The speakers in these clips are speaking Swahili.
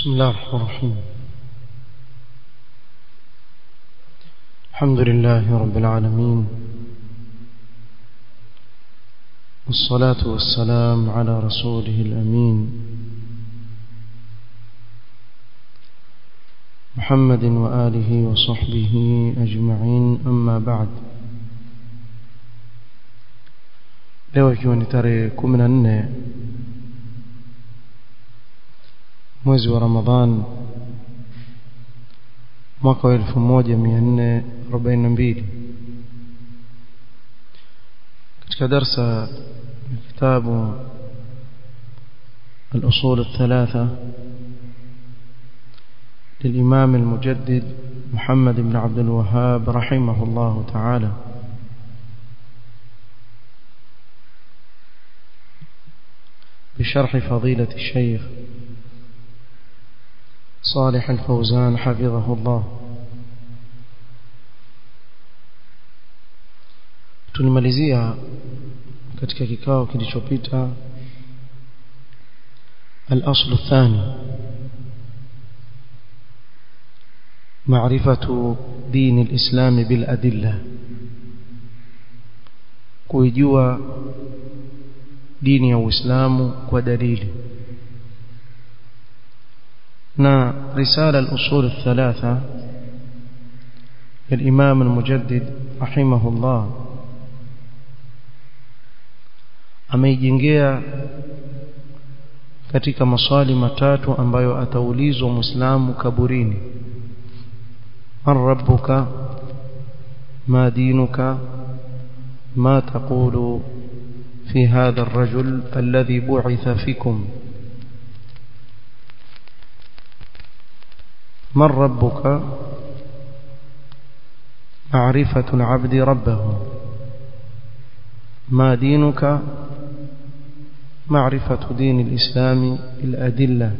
بسم الله الرحمن الرحيم الحمد لله رب العالمين والصلاة والسلام على رسوله الأمين محمد وآله وصحبه أجمعين أما بعد leo ikiwa ni tarehe kumi na nne mwezi wa ramadhan mwaka wa elfu moja mia nne arobaini na mbili katika darsa ya kitabu الأصول الثلاثة للإمام المجدد محمد بن عبد الوهاب رحمه الله تعالى بشرح فضيلة الشيخ صالح الفوزان حفظه الله tulimalizia katika kikao kilichopita الأصل الثاني معرفة دين الإسلام بالأدلة kuijua dini ya Uislamu kwa dalili na risala al-usul الثلاثه للإمام المجدد رحمه الله ameijengea katika maswali matatu ambayo ataulizwa muislamu kaburini man rabbuka ma dinuka ما تقول في هذا الرجل الذي بعث فيكم من ربك معرفة العبد ربه ما دينك معرفة دين الإسلام الأدلة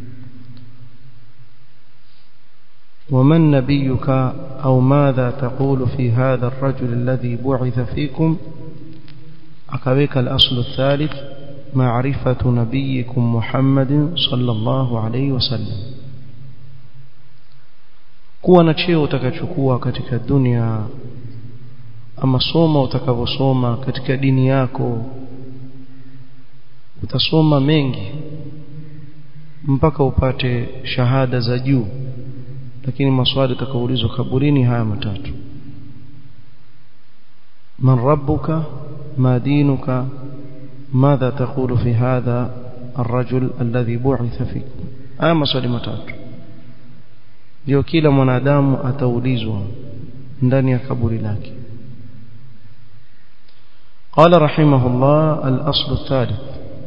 ومن نبيك أو ماذا تقول في هذا الرجل الذي بعث فيكم أكبك الأصل الثالث معرفة نبيكم محمد صلى الله عليه وسلم kuwa na cheo utakachokuwa katika dunia ama soma utakavyosoma katika dini yako utasoma mengi mpaka upate shahada za juu lakini maswali utakaoulizwa kaburini haya matatu man rabbuka ma dinuka ماذا تقول في هذا الرجل الذي بعث فيكم haya maswali matatu ndio kila mwanadamu ataulizwa ndani ya kaburi lake قال رحمه الله الأصل الثالث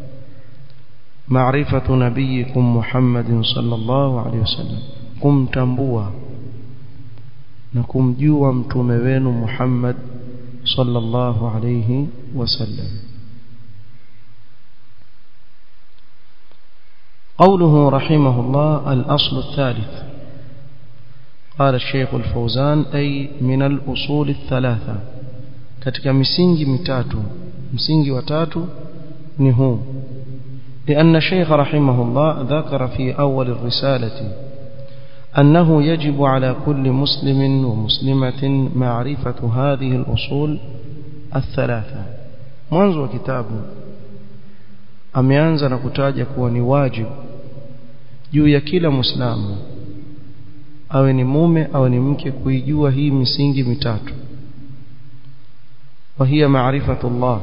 معرفة نبيكم محمد صلى الله عليه وسلم kumtambua na kumjua mtume wenu Muhammad sallallahu alayhi wasallam قوله رحمه الله الأصل الثالث قال الشيخ الفوزان أي من الأصول الثلاثة katika misingi mitatu msingi wa tatu ni huu لأن الشيخ رحمه الله ذكر في أول الرسالة أنه يجب على كل مسلم ومسلمة معرفة هذه الأصول الثلاثة منذ كتاب ameanza na kutaja kuwa ni wajibu juu ya kila muislamu awe ni mume awe ni mke kuijua hii misingi mitatu وهي معرفة الله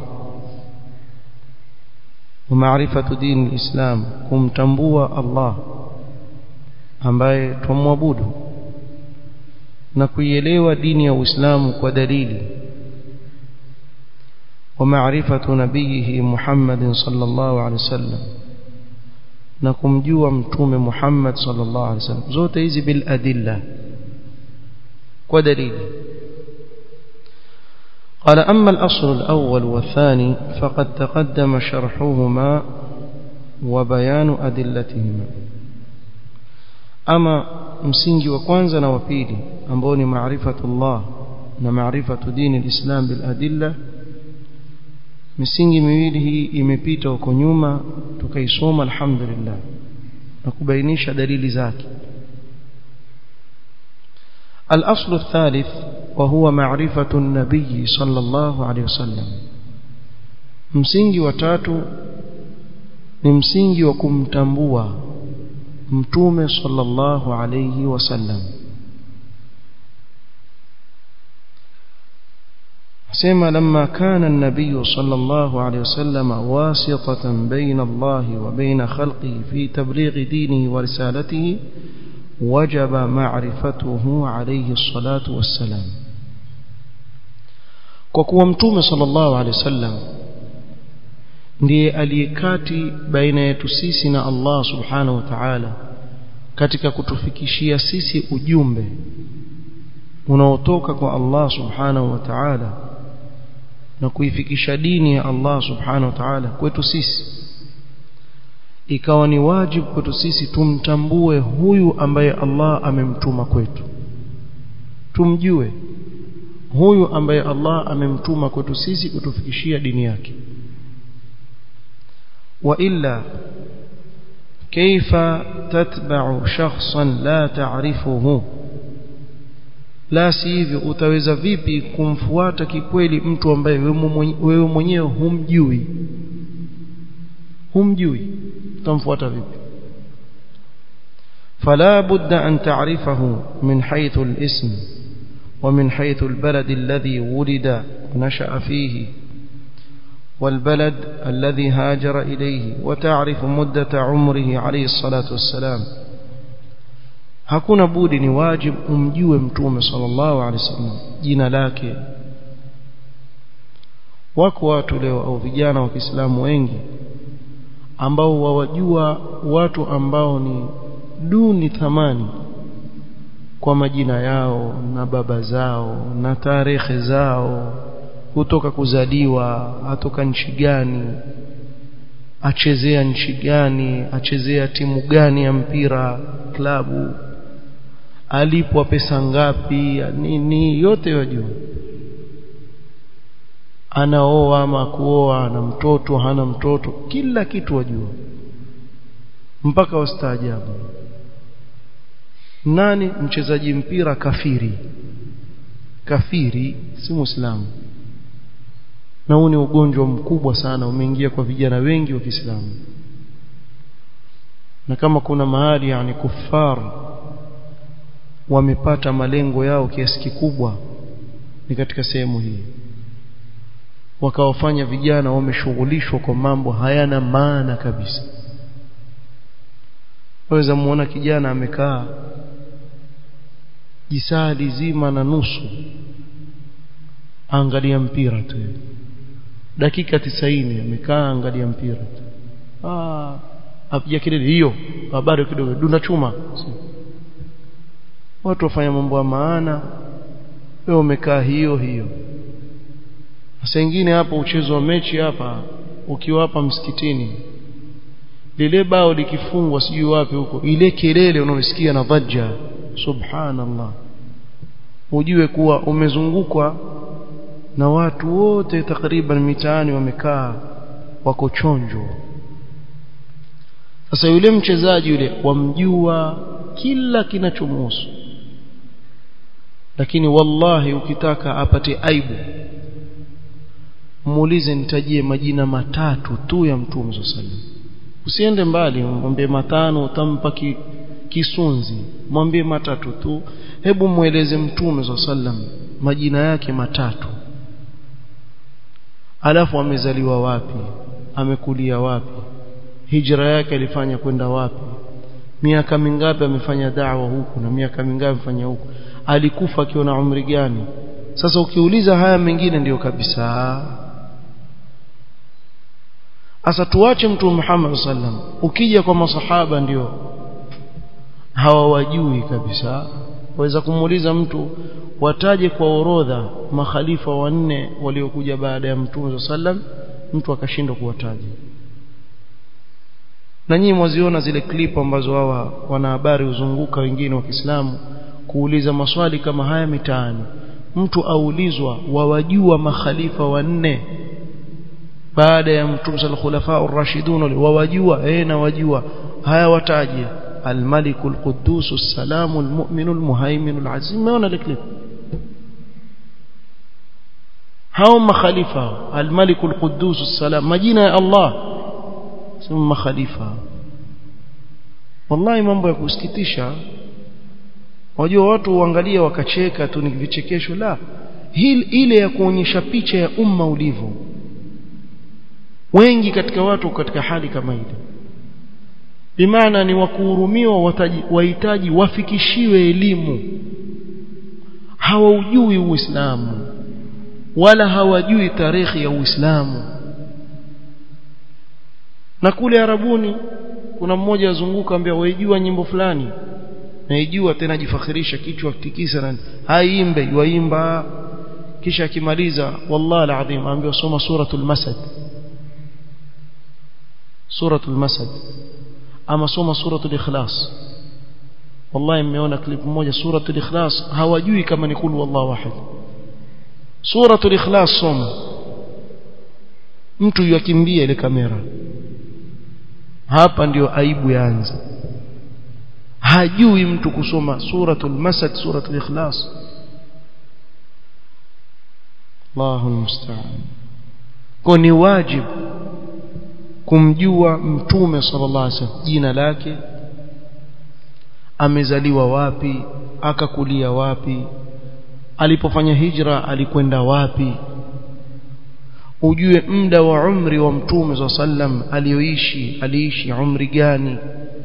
ومعرفة دين الإسلام kumtambua Allah ambaye tumwabudu na kuielewa dini ya Uislamu kwa dalili ومعرفة نبيه محمد صلى الله عليه وسلم na kumjua mtume Muhammad sallallahu alaihi wasallam zote hizi bil adilla kwa dalili قال أما الأصل الأول والثاني فقد تقدم شرحهما وبيان أدلتهما أما msingi wa kwanza na wa pili ambao ni maarifatullah na maarifatu dini alislam bil adilla misingi miwili hii imepita huko nyuma tukaisoma alhamdulillah na kubainisha dalili zake الأصل الثالث وهو معرفة النبي صلى الله عليه وسلم msingi wa tatu ni msingi wa kumtambua mtume sallallahu alayhi wasallam سيما لما كان النبي صلى الله عليه وسلم واسطة بين الله وبين خلقه في تبليغ دينه ورسالته وجب معرفته عليه الصلاة والسلام وكوا متوم صلى الله عليه وسلم ndiye aliyekati baina yetu sisi na Allah subhanahu wa ta'ala katika kutufikishia sisi ujumbe unaotoka kwa Allah subhanahu wa ta'ala na kuifikisha dini ya Allah subhanahu wa ta'ala kwetu sisi ikawa ni wajibu kwetu sisi tumtambue huyu ambaye Allah amemtuma kwetu tumjue huyu ambaye Allah amemtuma kwetu sisi kutufikishia dini yake وإلا كيف تتبع شخصا لا تعرفه la sivyo utaweza vipi kumfuata kikweli mtu ambaye wewe mwenyewe humjui humjui utamfuata vipi فلا بد أن تعرفه من حيث الاسم ومن حيث البلد الذي ولد ونشأ فيه والبلد الذي هاجر إليه وتعرف مدة عمره عليه الصلاة والسلام hakuna budi ni wajib umjue mtume sallallahu alaihi wasallam jina lake wako watu leo au vijana wa Kiislamu wengi ambao wawajua watu ambao ni duni thamani kwa majina yao na baba zao na tarehe zao kutoka kuzaliwa atoka nchi gani achezea nchi gani achezea timu gani ya mpira klabu alipwa pesa ngapi nini yote yajua anaoa ama kuoa na mtoto hana mtoto kila kitu wajua mpaka wastaajabu nani mchezaji mpira kafiri kafiri si muislamu na huu ni ugonjwa mkubwa sana umeingia kwa vijana wengi wa Kiislamu na kama kuna mahali yani kufar wamepata malengo yao kiasi kikubwa ni katika sehemu hii wakawafanya vijana wameshughulishwa kwa mambo hayana maana kabisa waweza muona kijana amekaa jisali zima na nusu angalia mpira tu dakika tisaini amekaa angalia mpira tu ah apiga kelele hiyo habari kidogo dunda chuma watu wafanya mambo ya maana wewe umekaa hiyo hiyo sasa ingine hapo uchezo wa mechi hapa ukiwa hapa msikitini lile bao likifungwa sijui wapi huko ile kelele unaosikia na dhajja subhanallah ujue kuwa umezungukwa na watu wote takriban mitaani wamekaa wako chonjo sasa yule mchezaji yule wamjua kila kinachomhusu lakini wallahi ukitaka apate aibu muulize nitajie majina matatu tu ya mtume sallallahu usiende mbali mwambie matano utampa ki, kisunzi mwambie matatu tu hebu mueleze mtume sallallahu majina yake matatu alafu amezaliwa wapi amekulia wapi hijra yake alifanya kwenda wapi miaka mingapi amefanya da'wa huku na miaka mingapi amefanya huku alikufa akiwa na umri gani sasa ukiuliza haya mengine ndiyo kabisa Asa tuache mtume Muhammad sallam ukija kwa masahaba ndio hawawajui kabisa waweza kumuuliza mtu wataje kwa orodha makhalifa wanne waliokuja baada ya mtume sallam mtu akashindwa kuwataja na nyinyi mwaziona zile clip ambazo hawa wanahabari huzunguka wengine wa Kiislamu kuuliza maswali kama haya mitaani mtu aulizwa wawajua makhalifa wanne baada ya mtume sal khulafa ar-rashidun wawajua eh na wajua haya wataje الملك القدوس السلام المؤمن المهيمن العزيز umeona ile clip hao makhalifa الملك القدوس السلام majina ya Allah sema makhalifa wallahi mambo ya kusikitisha wajua watu uangalia wakacheka tu ni vichekesho la hili ile ya kuonyesha picha ya umma ulivyo wengi katika watu katika hali kama ile bimaana ni wakuhurumiwa wahitaji wafikishiwe elimu hawaujui uislamu wala hawajui tarehe ya uislamu na kule arabuni kuna mmoja azunguka ambia waijua nyimbo fulani naijua tena jifakhirisha kichwa tikisa na haimbe yuimba kisha akimaliza wallahi alazim ambiwa soma suratul masad suratul masad ama soma suratul ikhlas wallahi mmeona clip moja suratul ikhlas hawajui kama ni kulu wallahu wahid suratul ikhlas soma mtu yakimbia ile kamera hapa ndiyo aibu yaanza hajui mtu kusoma suratul masad suratul ikhlas Allahu musta'an kwa ni wajibu kumjua mtume sallallahu alaihi wasallam jina lake amezaliwa wapi akakulia wapi alipofanya hijra alikwenda wapi ujue muda wa umri wa mtume za sallam aliyoishi aliishi umri gani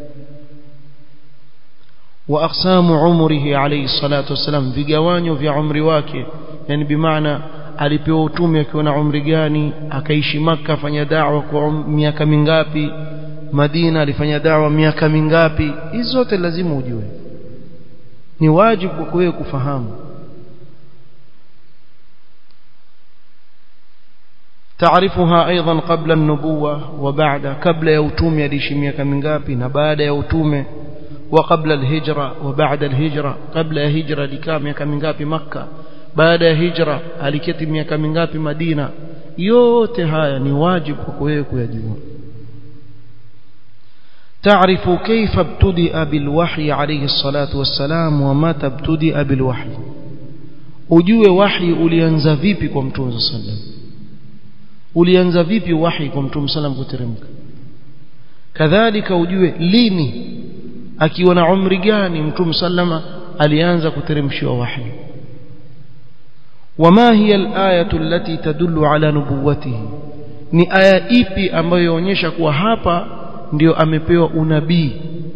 wa aqsamu umrihi alayhi salatu wasalam vigawanyo vya umri wake yani bimaana alipewa utume akiwa na umri gani akaishi maka afanya da'wa kwa miaka mingapi Madina alifanya da'wa miaka mingapi hizo zote lazima ujue ni wajibu kwa wewe kufahamu taarifuha aidan qabla an-nubuwa wa ba'da kabla ya utume aliishi miaka mingapi na baada ya utume wa qabla al-hijra wa ba'da al-hijra kabla ya hijra alikaa miaka mingapi makka baada ya hijra aliketi miaka mingapi Madina yote haya ni wajibu kwa wewe kuyajua تعرف كيف ابتدأ بالوحي عليه الصلاة والسلام ومتى ابتدأ بالوحي ujue wahi ulianza vipi kwa mtume sallam ulianza vipi wahi kwa mtume sallam kuteremka kadhalika ujue lini akiwa na umri gani mtume sallama alianza kuteremshiwa wahi وما هي الآية التي تدل على نبوته ni aya ipi ambayo yaonyesha kuwa hapa ndio amepewa unabii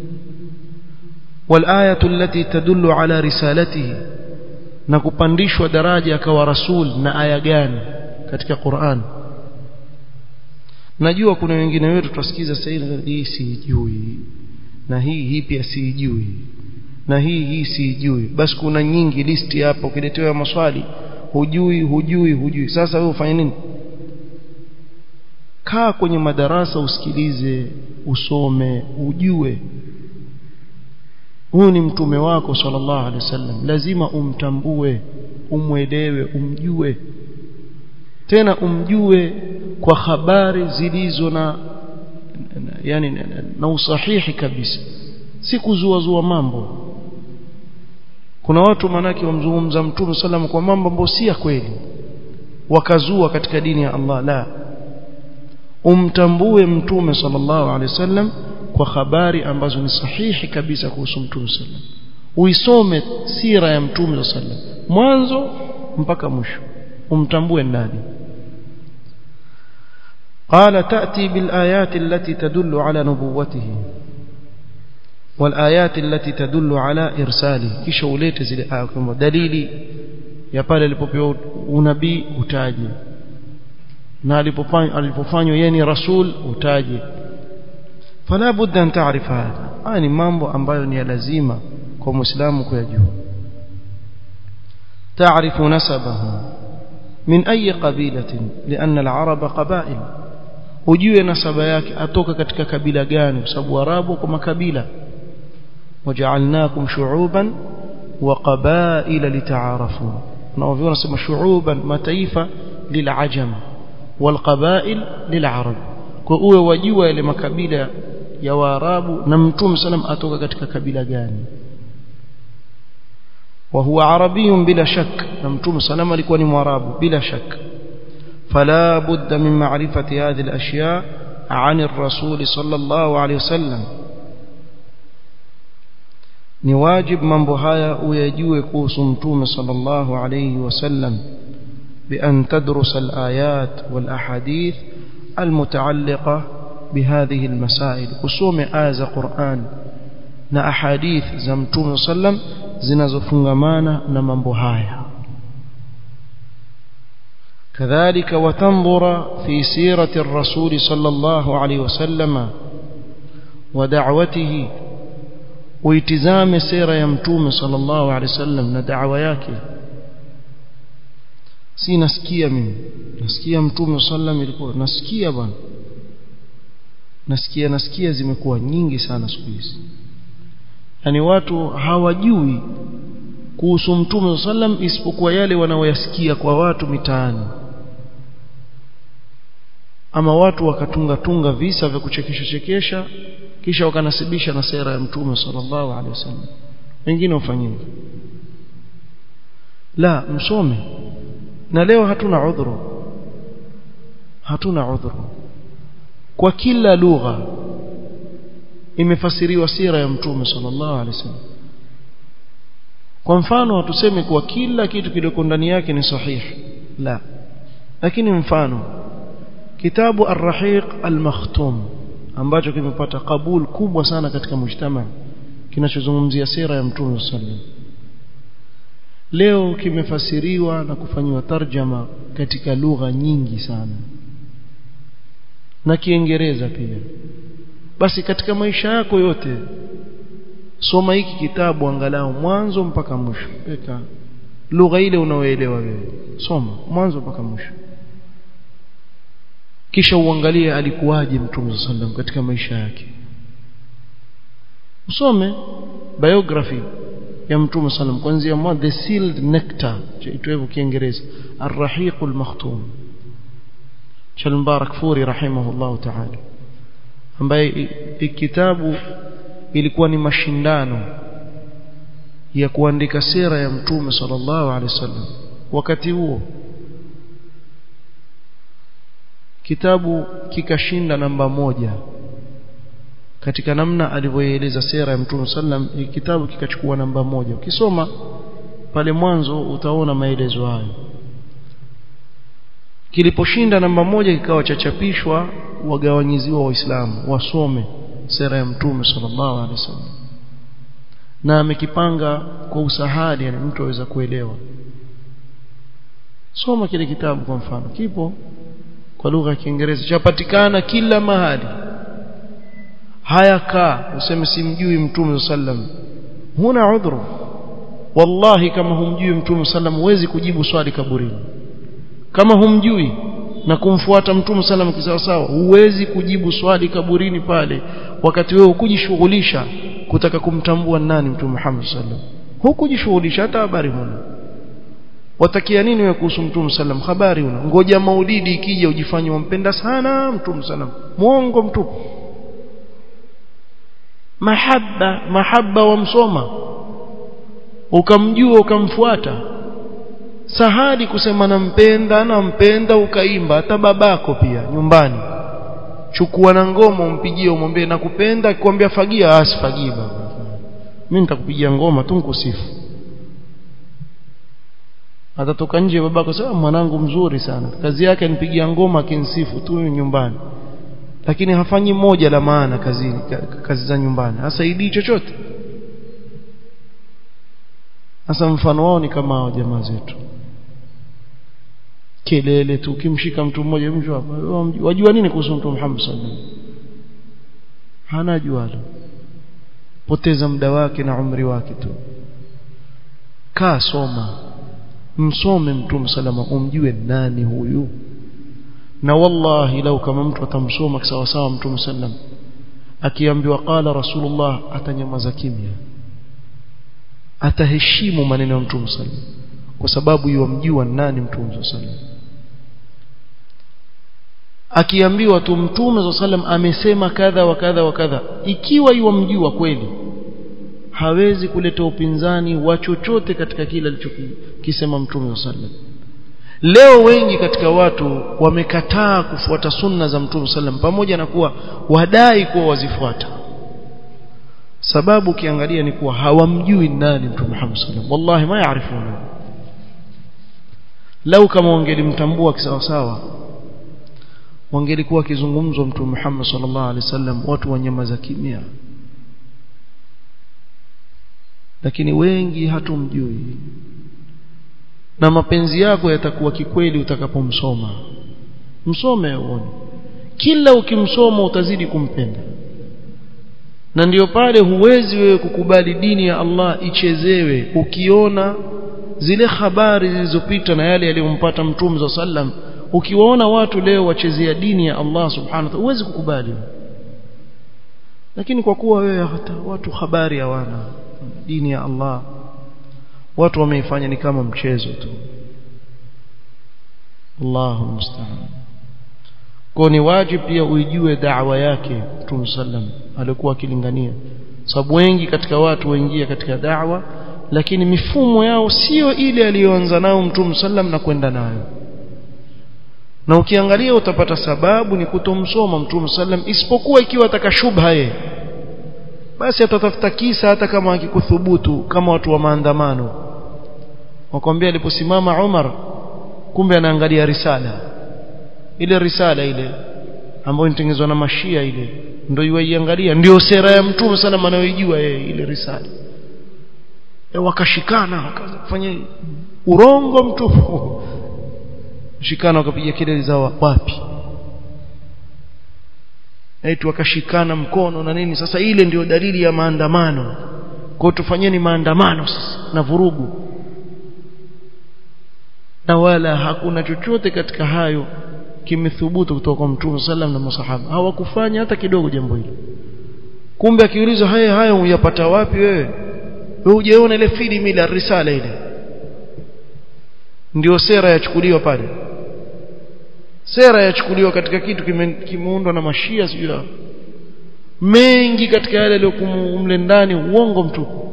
والآية التي تدل على رسالته na kupandishwa daraja akawa rasul na aya gani katika Qur'an najua kuna wengine wetu tutasikiza sasa hii sijui na hii hii pia sijui na hii hii sijui basi kuna nyingi listi hapo ukiletewa maswali hujui hujui hujui sasa wewe ufanye nini kaa kwenye madarasa usikilize usome ujue huyu ni mtume wako sallallahu alaihi wasallam lazima umtambue umwelewe umjue tena umjue kwa habari zilizo na yani na, na usahihi kabisa si kuzua zua mambo kuna watu manake wamzungumza mtume sallam kwa mambo ambayo si ya kweli wakazua katika dini ya Allah la umtambue mtume sallallahu alaihi wasallam kwa habari ambazo ni sahihi kabisa kuhusu mtume sallam uisome sira ya mtume sallam mwanzo mpaka mwisho umtambue nani قال تأتي بالآيات التي تدل على نبوته والآيات التي تدل على إرساله kisha ulete zile aya kama dalili ya pale alipopewa unabii utaje na alipofanywa alipofanywa yeye ni rasul utaje fala budda an taarifa haya haya ni mambo ambayo ni ya lazima kwa muislamu kuyajua تعرف نسبه من أي قبيلة لأن العرب قبائل ujue nasaba yake atoka katika kabila gani kwa sababu arabu kwa makabila waja'alnakum shu'uban wa qabaila litaarafu na wao wanasema shu'uban mataifa lil'ajam wal qabail lil'arab kwa uwe wajua yale makabila ya waarabu na mtume sallam atoka katika kabila gani وهو عربي بلا شك نمتوم سلام alikuwa ni mwarabu bila shak فلا بد من معرفة هذه الأشياء عن الرسول صلى الله عليه وسلم ni wajib mambo haya uyajue kuhusu mtume sallallahu alayhi wasallam بأن تدرس الآيات والأحاديث المتعلقة بهذه المسائل kusome aya za Qur'an na ahadith za mtume sallam zinazofungamana na mambo haya كذلك وتنظر في سيرة الرسول صلى الله عليه وسلم ودعوته واتزام سيرة يمتوم صلى الله عليه وسلم ندعوة yake si nasikia mimi nasikia mtume sallam ilikuwa nasikia bwana nasikia nasikia zimekuwa nyingi sana siku hizi yani watu hawajui kuhusu mtume sallam isipokuwa yale wanaoyasikia kwa watu mitaani ama watu wakatunga tunga visa vya kuchekesha chekesha kisha wakanasibisha na sera ya mtume sallallahu alaihi wasallam wengine ufanyeni la msome na leo hatuna udhuru hatuna udhuru kwa kila lugha imefasiriwa sira ya mtume sallallahu alaihi wasallam kwa mfano hatusemi kuwa kila kitu kilicho ndani yake ni sahihi la lakini mfano kitabu ar-rahiq al-makhtum ambacho kimepata kabul kubwa sana katika mujtama kinachozungumzia sira ya mtume sallallahu leo kimefasiriwa na kufanywa tarjama katika lugha nyingi sana na kiingereza pia basi katika maisha yako yote soma hiki kitabu angalau mwanzo mpaka mwisho weka lugha ile unaoelewa wewe soma mwanzo mpaka mwisho kisha uangalie alikuwaje mtume sallam katika maisha yake usome biography ya mtume sallam kuanzia mwanzo the sealed nectar chaitwa hivyo kiingereza ar-rahiqul makhtum cha Mubarak Furi rahimahullah ta'ala ambaye kitabu ilikuwa ni mashindano ya kuandika sera ya mtume sallallahu alaihi wasallam wakati huo kitabu kikashinda namba moja katika namna alivyoeleza sera ya mtume sallam kitabu kikachukua namba moja ukisoma pale mwanzo utaona maelezo hayo kiliposhinda namba moja kikawa chachapishwa wagawanyiziwa waislamu wasome sera ya mtume sallallahu alaihi wasallam na amekipanga kwa usahali yani mtu aweza kuelewa soma kile kitabu kwa mfano kipo kwa lugha ya Kiingereza chapatikana kila mahali haya kaa useme simjui mtume sallam huna udhuru wallahi kama humjui mtume sallam huwezi kujibu swali kaburini kama humjui na kumfuata mtume sallam kisawasawa huwezi kujibu swali kaburini pale wakati wewe hukujishughulisha kutaka kumtambua nani mtume Muhammad sallam hukujishughulisha hata habari huna watakia nini wewe kuhusu mtume sallam habari una ngoja maulidi ikija ujifanye wampenda sana mtume sallam muongo mtupu mahaba mahaba wamsoma ukamjua ukamfuata sahali kusema nampenda nampenda ukaimba hata babako pia nyumbani chukua na ngoma umpigie umwambie nakupenda akikwambia fagia asifagie baba mimi nitakupigia ngoma tu nikusifu atatoka nje babako sema mwanangu mzuri sana kazi yake anipigia ngoma akinsifu tu nyumbani lakini hafanyi moja la maana kazini kazi za nyumbani hasaidii chochote sasa mfano wao ni kama hao jamaa zetu kelele tu ukimshika mtu mmoja mjua wajua nini kuhusu mtu Muhammad sallallahu alaihi wasallam hana jualo poteza muda wake na umri wake tu kaa soma msome mtume salama umjue nani huyu na wallahi lau kama mtu atamsoma sawa sawa mtume sallam akiambiwa qala rasulullah atanyamaza kimya ataheshimu maneno ya mtume sallam kwa sababu yomjua nani mtume sallam akiambiwa tu mtume sallam amesema kadha wa kadha wa kadha ikiwa yuamjua kweli hawezi kuleta upinzani wa chochote katika kile alichokisema mtume sallam leo wengi katika watu wamekataa kufuata sunna za mtume sallam pamoja na kuwa wadai kuwa wazifuata sababu ukiangalia ni kuwa hawamjui nani mtume Muhammad sallam wallahi ma yaarifuna lau kama wangelimtambua kisawasawa wangelikuwa kizungumzwa mtume Muhammad sallallahu alaihi wasallam watu wanyamaza kimya lakini wengi hatumjui na mapenzi yako yatakuwa kikweli utakapomsoma msome uone kila ukimsoma utazidi kumpenda na ndiyo pale huwezi wewe kukubali dini ya Allah ichezewe ukiona zile habari zilizopita na yale yaliyompata mtume za sallam ukiwaona watu leo wachezea dini ya Allah subhanahu wa ta'ala huwezi kukubali lakini kwa kuwa wewe hata watu habari hawana dini ya Allah watu wameifanya ni kama mchezo tu Allahu musta'an kwa ni wajibu pia uijue da'wa yake Mtume sallam alikuwa akilingania sababu wengi katika watu waingia katika da'wa lakini mifumo yao sio ile aliyoanza nao Mtume sallam na kwenda nayo na ukiangalia utapata sababu ni kutomsoma Mtume sallam isipokuwa ikiwa ataka shubha yeye basi atatafuta kisa hata kama akikuthubutu kama watu wa maandamano wakwambia aliposimama Umar kumbe anaangalia risala ile risala ile ambayo inatengezwa na mashia ile ndio yuiangalia ndio sera ya mtume sana anayojua yeye ile risala e wakashikana wakaanza kufanya urongo mtupu shikana wakapiga kelele za wapi eti wakashikana mkono na nini sasa ile ndio dalili ya maandamano kwa tufanyeni maandamano sasa na vurugu na wala hakuna chochote katika hayo kimethubutu kutoka kwa Mtume sallam na masahaba hawakufanya hata kidogo jambo hilo kumbe akiulizwa haya haya uyapata wapi wewe wewe hujaona ile filamu ile risala ile ndio sera yachukuliwa pale sera yachukuliwa katika kitu kimeundwa na mashia sijui mengi katika yale yaliyokumu mle ndani uongo mtupu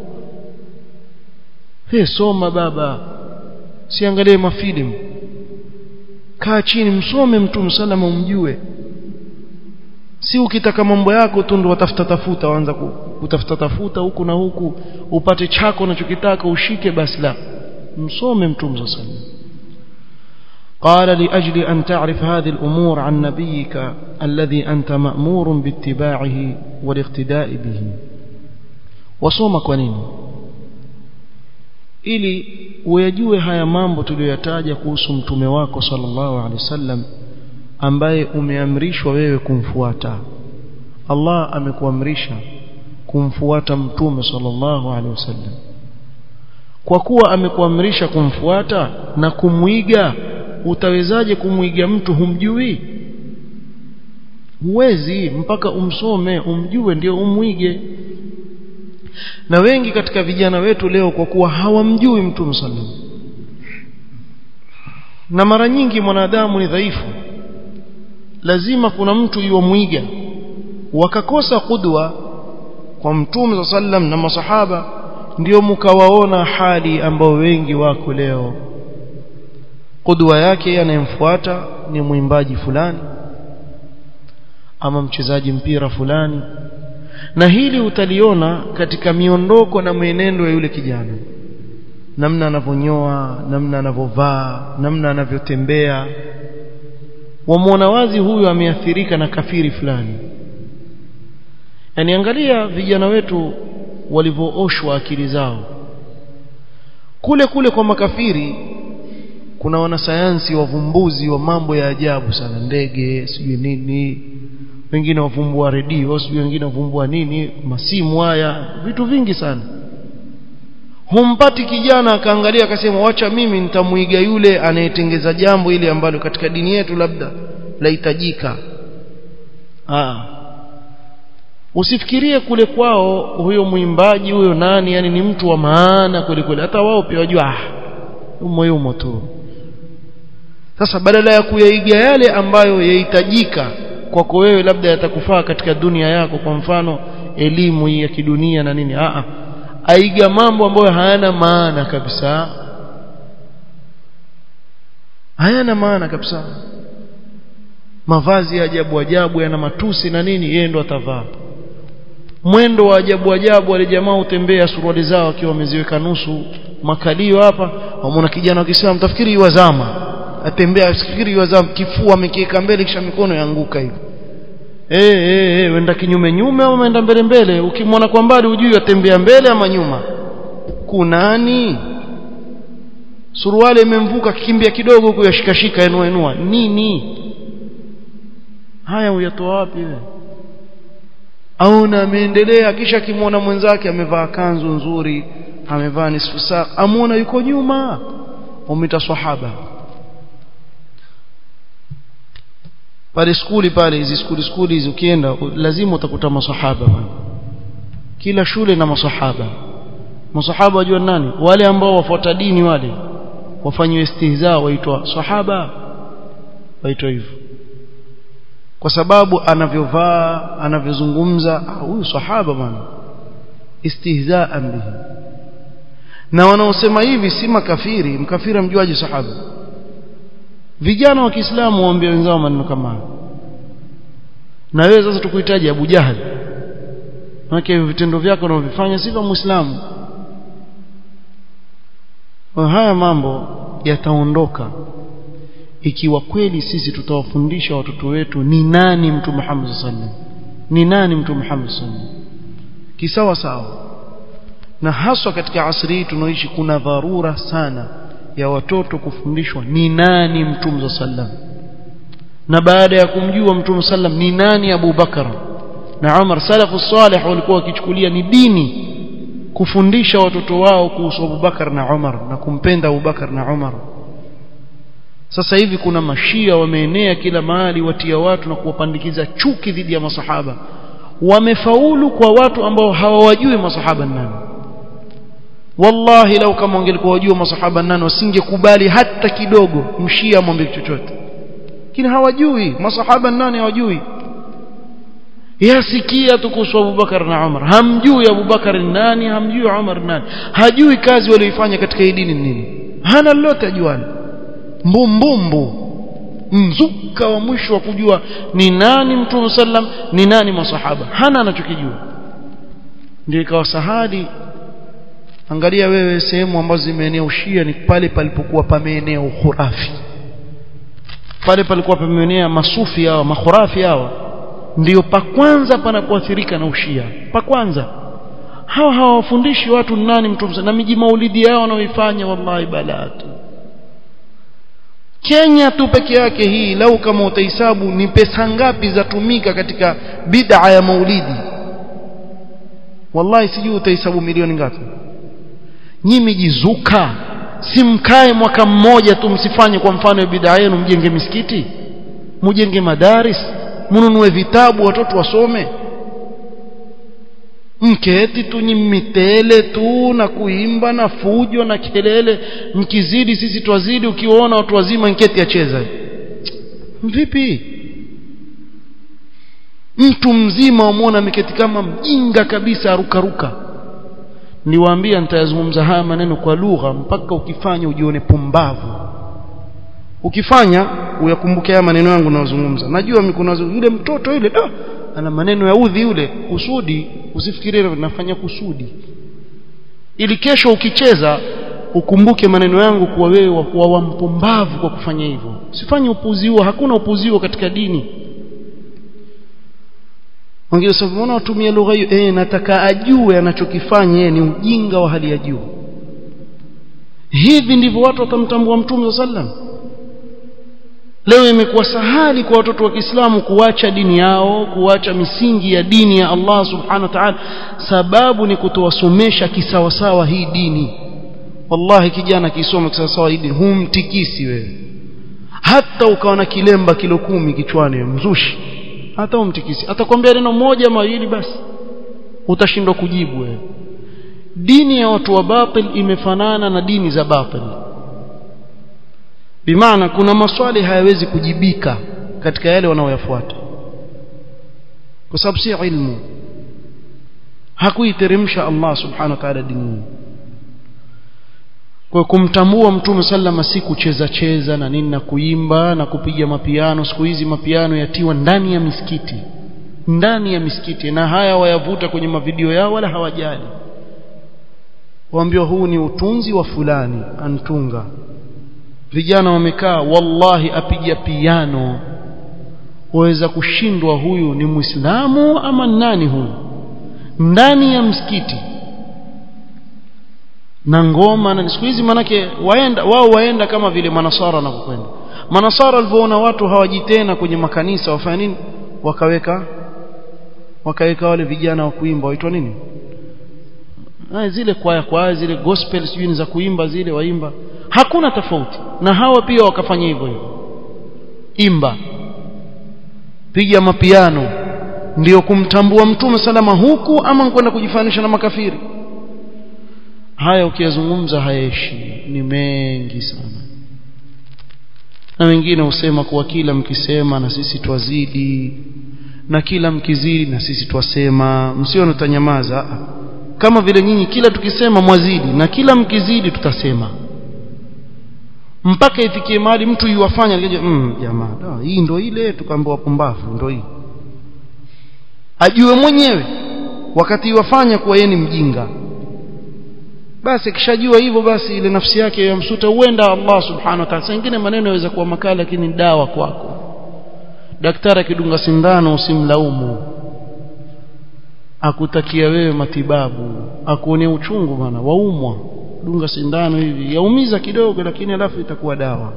he soma baba siangalie mafilimu kaa chini msome mtume salama umjue si ukitaka mambo yako tu ndo watafuta tafuta waanza kutafuta tafuta huku na huku upate chako unachokitaka ushike basi la msome mtume sallallahu قال لأجل أن تعرف هذه الأمور عن نبيك الذي أنت مأمور باتباعه والاقتداء به وصوم كونين ili uyajue haya mambo tuliyoyataja kuhusu mtume wako sallallahu alaihi wasallam ambaye umeamrishwa wewe kumfuata Allah amekuamrisha kumfuata mtume sallallahu alaihi wasallam kwa kuwa amekuamrisha kumfuata na kumwiga utawezaje kumwiga mtu humjui huwezi mpaka umsome umjue ndio umwige na wengi katika vijana wetu leo kwa kuwa hawamjui mtume sallam na mara nyingi mwanadamu ni dhaifu lazima kuna mtu yuamwiga wakakosa kudwa kwa mtume sallam na masahaba ndio mkawaona hali ambao wengi wako leo kudwa yake anayemfuata ni mwimbaji fulani ama mchezaji mpira fulani na hili utaliona katika miondoko na mwenendo ya yule kijana namna anavyonyoa namna anavyovaa namna anavyotembea wamwona wazi huyu ameathirika na kafiri fulani yani angalia vijana wetu walivyooshwa akili zao kule kule kwa makafiri kuna wanasayansi wavumbuzi wa mambo ya ajabu sana ndege sijui nini wengine wavumbua redio sijui wengine wavumbua nini masimu haya vitu vingi sana humpati kijana akaangalia akasema wacha mimi nitamuiga yule anayetengeza jambo ile ambalo katika dini yetu labda lahitajika ah usifikirie kule kwao huyo mwimbaji huyo nani yani ni mtu wa maana kweli kweli hata wao pia wajua ah umo yumo tu sasa badala ya kuyaiga yale ambayo yahitajika kwako wewe labda yatakufaa katika dunia yako kwa mfano elimu hii ya kidunia na nini a aiga mambo ambayo hayana maana kabisa hayana maana kabisa mavazi ya ajabu ajabu yana matusi na nini yeye ndo atavaa mwendo wa ajabu ajabu wale jamaa utembea suruali zao akiwa wameziweka nusu makalio hapa wamwona kijana wa Kiislamu tafikiri yuwazama atembea afikiri yuwazama kifua amekiweka mbele kisha mikono yanguka hivi eh eh eh wenda kinyume nyume au umeenda mbele mbele ukimwona kwa mbali hujui atembea mbele ama nyuma kunani suruali imemvuka kikimbia kidogo huku yashikashika enua enua nini haya uyatoa wapi wewe aona ameendelea kisha akimwona mwenzake amevaa kanzu nzuri amevaa nisfu saa amuona yuko nyuma umita sahaba pale skuli pale hizi skuli skuli hizi ukienda lazima utakuta masahaba bwana kila shule na masahaba masahaba wajua nani wale ambao wafuata dini wale wafanywe istihza waitwa sahaba waitwa hivyo kwa sababu anavyovaa anavyozungumza huyu sahaba bwana istihzaan bihi na wanaosema hivi si makafiri mkafiri amjuaje sahaba vijana wa Kiislamu waambie wenzao maneno kama hayo na wewe sasa tukuhitaji Abu Jahal maana vitendo vyako unavyofanya si vya Muislamu haya mambo yataondoka ikiwa kweli sisi tutawafundisha watoto wetu ni nani mtu Muhammad sallallahu ni nani mtu Muhammad sallallahu kisawa sawa na haswa katika asri hii tunaoishi kuna dharura sana ya watoto kufundishwa ni nani mtume sallam na baada ya kumjua mtume sallam ni nani Abu Bakar na Umar salafu salih walikuwa wakichukulia ni dini kufundisha watoto wao kuhusu Abu Bakar na Umar na kumpenda Abu Bakar na Umar sasa hivi kuna mashia wameenea kila mahali watia watu na kuwapandikiza chuki dhidi ya masahaba wamefaulu kwa watu ambao hawawajui masahaba nani wallahi lau kama wangelikuwa wajua masahaba nani wasingekubali hata kidogo mshia amwambie chochote lakini hawajui masahaba nani hawajui yasikia tu kuhusu Abubakar na Umar hamjui Abubakar nani hamjui Umar nani hajui kazi walioifanya katika hii dini nini hana lolote ajuani mbumbumbu mzuka wa mwisho wa kujua ni nani mtume sallam ni nani masahaba hana anachokijua ndio ikawa sahadi angalia wewe sehemu ambazo zimeenea ushia ni pale palipokuwa pameenea ukhurafi pale palikuwa pameenea masufi hawa makhurafi hawa ndio pa kwanza panapoathirika na ushia pa kwanza hawa hawafundishi watu nani mtume na miji maulidi yao wanaoifanya wallahi balatu Kenya tu peke yake hii lau kama utahesabu ni pesa ngapi zatumika katika bid'a ya maulidi wallahi sijui utahesabu milioni ngapi nyinyi jizuka simkae mwaka mmoja tu msifanye kwa mfano ya bid'a yenu mjenge misikiti mjenge madaris mnunue vitabu watoto wasome mketi tu nyimitele tu na kuimba na fujo na kelele mkizidi sisi twazidi ukiwaona watu wazima nketi acheza vipi mtu mzima wamwona ameketi kama mjinga kabisa arukaruka niwaambia nitayazungumza haya maneno kwa lugha mpaka ukifanya ujione pumbavu ukifanya uyakumbuke haya maneno yangu nayozungumza najua kuna yule mtoto yule ah, ana maneno ya udhi yule kusudi usifikirie nafanya kusudi ili kesho ukicheza ukumbuke maneno yangu kuwa wewe wakuwa wampumbavu kwa kufanya hivyo usifanye upuzi huo hakuna upuzi huo katika dini wengine sasa mbona watumia lugha hiyo eh nataka ajue anachokifanya yeye ni ujinga wa hali ya juu hivi ndivyo watu watamtambua mtume sallam leo imekuwa sahali kwa watoto wa Kiislamu kuacha dini yao kuacha misingi ya dini ya Allah subhanahu wa ta'ala sababu ni kutowasomesha kisawasawa hii dini wallahi kijana kisoma kisawasawa hii dini humtikisi wewe hata ukawa na kilemba kilo kumi kichwani mzushi hata umtikisi atakwambia neno moja mawili basi utashindwa kujibu wewe dini ya watu wa batil imefanana na dini za batil bimaana kuna maswali hayawezi kujibika katika yale wanaoyafuata kwa sababu si ilmu hakuiteremsha Allah subhanahu wa ta'ala dini kwa kumtambua mtume sallama si kucheza cheza na nini na kuimba na kupiga mapiano siku hizi mapiano yatiwa ndani ya misikiti ndani ya misikiti na haya wayavuta kwenye mavideo yao wala hawajali waambiwa huu ni utunzi wa fulani antunga vijana wamekaa wallahi apiga piano waweza kushindwa huyu ni muislamu ama nani huyu ndani ya msikiti na ngoma na siku hizi manake waenda wao waenda kama vile manasara wanapokwenda manasara walivyoona watu hawaji tena kwenye makanisa wafanya nini wakaweka wakaweka wale vijana wa kuimba waitwa nini na zile kwaya kwaya zile gospel sijui za kuimba zile waimba hakuna tofauti na hawa pia wakafanya hivyo hivyo imba piga mapiano ndiyo kumtambua mtume salama huku ama kwenda kujifanisha na makafiri haya ukiyazungumza hayeshi ni mengi sana na wengine husema kuwa kila mkisema na sisi twazidi na kila mkizidi na sisi twasema msione tutanyamaza kama vile nyinyi kila tukisema mwazidi na kila mkizidi tutasema mpaka ifikie mahali mtu yuwafanya mm, jamaa hii ndo ile tukaambiwa pumbavu ndo hii ajue mwenyewe wakati yuwafanya kuwa yeye ni mjinga basi akishajua hivyo basi ile nafsi yake yamsuta huenda Allah subhanahu wa ta'ala sengine maneno yaweza kuwa makali lakini ni dawa kwako daktari akidunga sindano usimlaumu akutakia wewe matibabu akuonea uchungu bana waumwa dunga sindano hivi yaumiza kidogo lakini alafu itakuwa dawa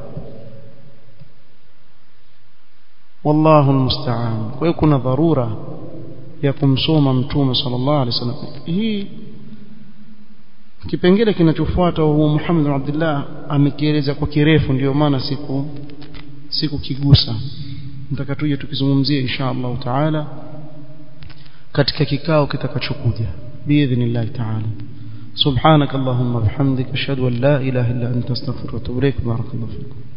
wallahu almusta'an kwa hiyo kuna dharura ya kumsoma mtume sallallahu alaihi wasallam hii kipengele kinachofuata huo Muhammad bin Abdullah amekieleza kwa kirefu ndio maana siku siku kigusa nataka tuje tukizungumzie insha Allah taala katika kikao kitakachokuja biidhnillah taala سبحانك اللهم وبحمدك اشهد ان لا اله الا انت استغفرك واتوب اليك بارك الله فيكم